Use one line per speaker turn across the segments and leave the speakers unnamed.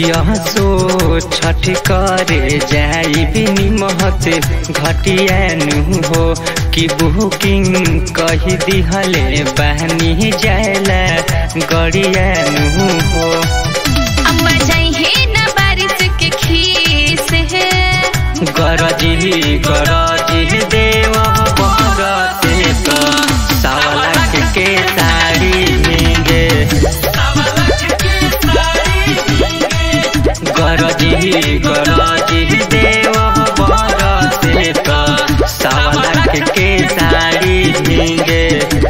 कियसो छठ करे जाई बिनी महत घटियानु हो कि बुकिंग कही दिहले बहनी जायला गड़ियानु हो
अम्मा जाइए न बारिश के खीस है
गरजी गरजी देव बरते त सावला के साड़ी मिगे गरजी गरजी देव बरते त सावला के साड़ी मिगे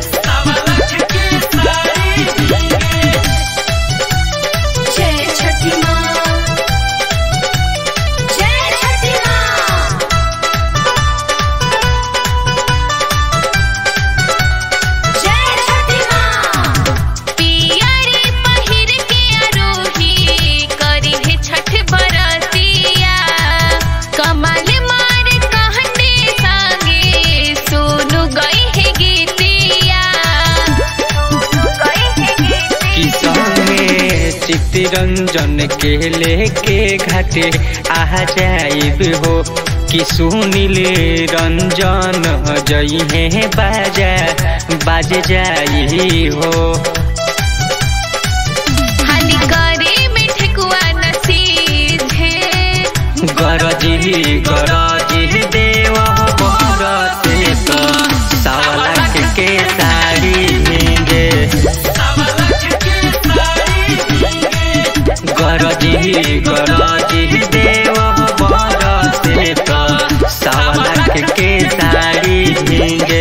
जय छठी माँ जय छठी माँ जय छठी माँ पिया रे पहिर के आरोही करी है छठ बरतिया कमल मार कहने संगे सोनू गई है गीतिया सोनू गई है गीतिया
किसने चित्तरंजन के लेके घाटे आ जाइब हो कि सुनील रंजन जई है बाजा बाज जाई हो
हानि करे में ठेकुआ नसीब है
गरजी गरजी देव बरते त सावला के साड़ी मिगे गरजी गरजी देव बरते त सावला के साड़ी मिगे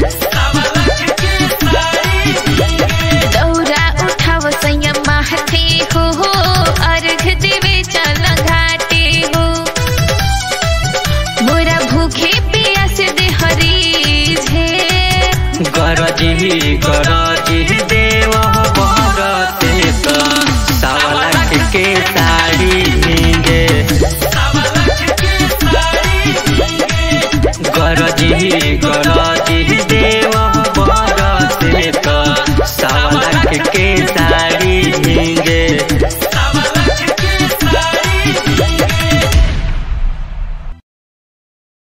दौरा उठाव संयम महते हो हो अर्घ देवे चल घाटे हो मोरा भूखे पियास दे हरीज है
गरजी गरजी देव बरते त सावला के साड़ी मिगे गरजी गरजी देव बरते त सावला के साड़ी